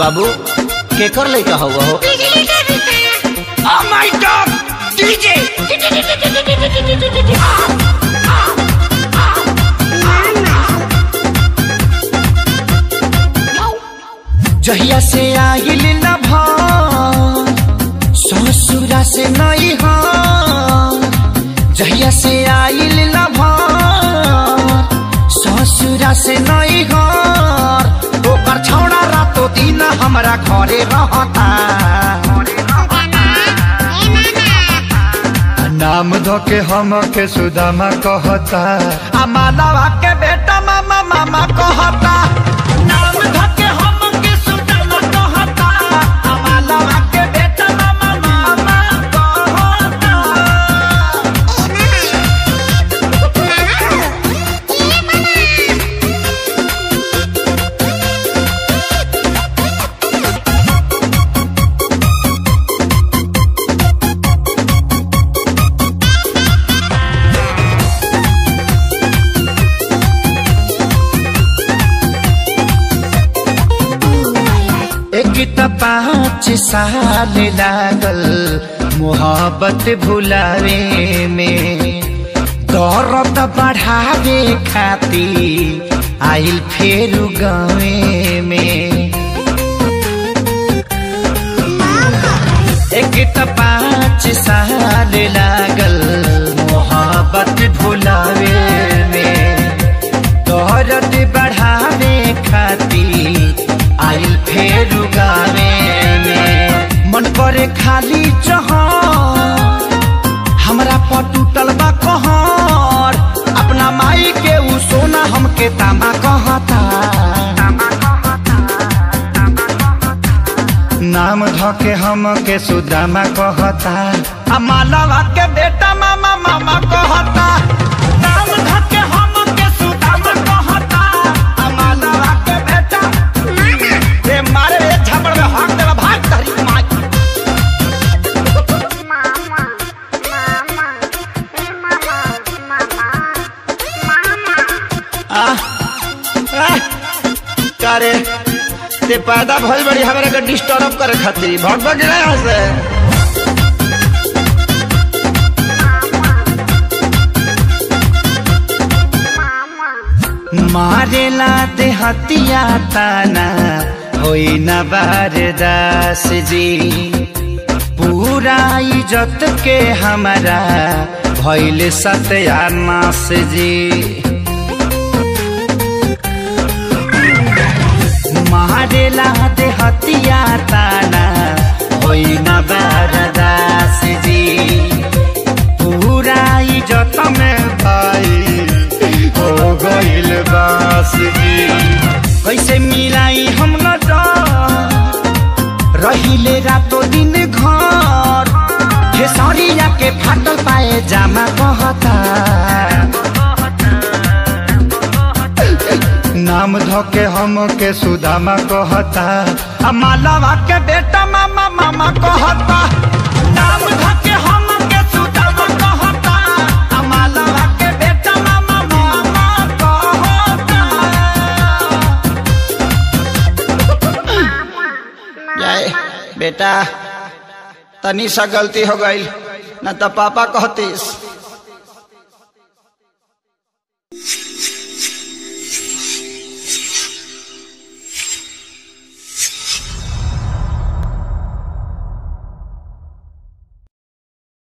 बाबू केकर लइका हुआ हो Oh my god! DJ! जहिया से आइल न भान ससुरा से नई हान जहिया से आइल न भान ससुरा से नई हान ओकर छौड़ा रातो दिन हमरा घरे रहता नाम धो के हम के सुदामा कहता आ मालावा के बेटा मामा मामा कहता नाम धो के हम के सुदामा कहता आ मालावा के बेटा मामा मामा कहता एक त पाँच साल लागल मोहब्बत भुलावे में दर्द बढ़ावे खाती आइल फेर गावे में एक त पाँच साल लागल मोहब्बत भुलावे में दर्द बढ़ावे खाती आइल फेर गावे में मन करे खाली जहां हमरा पर टूटल बा कहर अपना माई के उ सोना हमके तामा कहता नाम धके हम के सुदामा कहता आ मालवा के बेटा मामा मामा कहता नाम धके हम के सुदामा कहता आ मालवा के बेटा रे मारे रे झपड़ में हाथ देला भाग तहरी माई करे ते पैदा भइल बड़ी हमरा के डिस्टर्ब करे खातिर भग भग ना यहाँ से मारेला दे हतिया ताना होई न बारदास जी पूरा इज्जत के हमारा भइल सत्यानाश जी मारेला दे हतिया ताना होई न बरदास जी पूरा इज्जत में भाई हो गइल बास जी कैसे मिलाई हम न रहिले रातो दिन घर खेसरिया के फाटल पाए जामा कहता नाम धोके हम के सुदामा कहता आ मालावा के बेटा मामा मामा कहता नाम धोके हम के सुदामा कहता आ मालावा के बेटा मामा मामा कहता जाए बेटा तनी सा गलती हो गई न तो पापा कहतीस